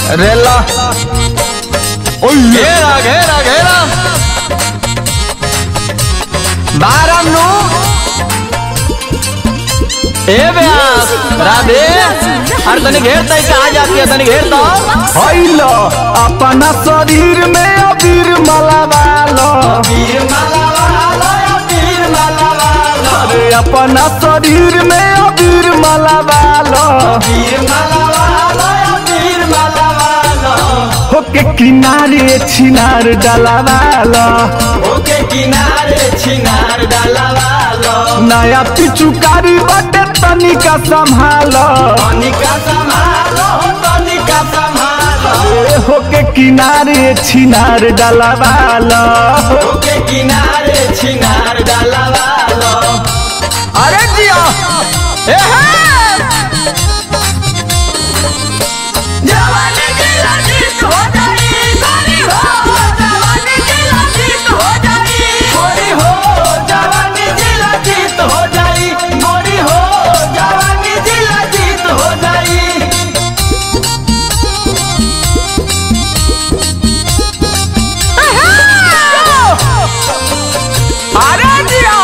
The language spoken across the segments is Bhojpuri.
रेला घेरा घेरा घेरा बारम नु ए ब्यास राधे अरे तनी घेरता ही कहाँ जाती है तनी घेरता हैल अपना शरीर में अबीर मलावालो वीर माला वाला वीर माला वाला अरे अपना शरीर में अबीर मलावालो वीर माला वाला वीर माला वाला होके किनारे छिनार डलावालो ओके किनारे छिनार डाला वाला नया पिचुकारी बाटे तनिका संभालो तनिका संभालो तनिका संभालो ए होके किनारे छिनार डलावालो ओके किनारे छिनार डाला वाला अरे जिया ए हे जवानी की लजीज हो जाई गोरी हो जवानी की लजीज हो जाई गोरी हो जवानी जिला जीत हो जाई गोरी हो जवानी जिला जीत हो जाई अरे जिया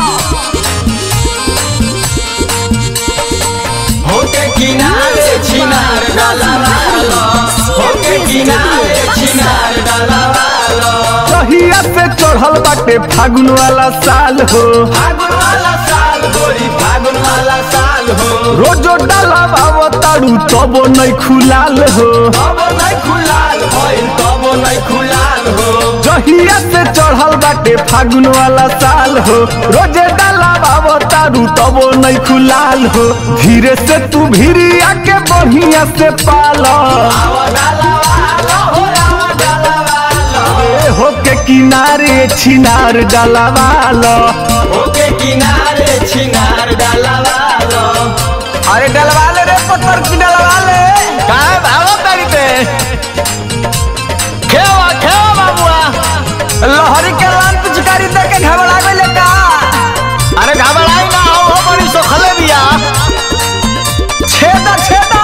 होके किनारे छिनार डाला वाला होके किनारे छिनार डाला वाला कहिया से चढ़ल बाटे फागुन वाला साल हो फागुन वाला साल गोरी फागुन वाला साल हो रोजो डाला बाबा ताड़ू तबो नहीं खुलाल हो तब नहीं खुलाल होइल तब नहीं खुलाल हो जहिया से चढ़ल बाटे फागुन वाला साल हो रोजे डाला बाबा तारू तबो नहीं खुलाल हो धीरे से तू भीरी आके बढ़िया से पालो आवा डाला वाला हो आवा डाला वाला ए होके किनारे छिनार डाला वालो होके किनारे छिनार डाला वाला अरे डलवा ले रे पत्थर की डलवा ले काहे भागो तारी पे खेवा खेवा बाबुआ लहरी के लान पिचकारी दे के घबरा गइले का अरे घबराई ना हो हो बड़ी सोखले बिया छेदा छेदा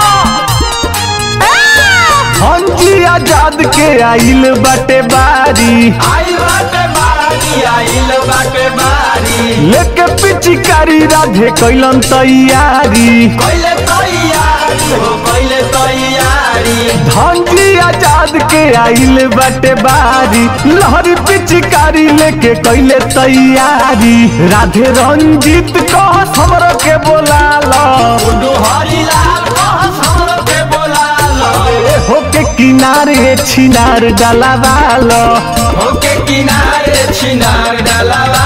हंजी आजाद के आइल बाटे बारी आइल बाटे बारी आइल बाटे बारी लेके पिचकारी राधे कैलन तैयारी पहले तैयारी हो पहले तैयारी धंजी आजाद के आइल बाटे बारी लहरी पिचकारी लेके कैले तैयारी राधे रंजीत कह हमरो के बोला लो गुड्डू हरिलाल कहस हमरो के बोला लो होके किनारे छिनार डाला वालो होके किनारे छिनार डाला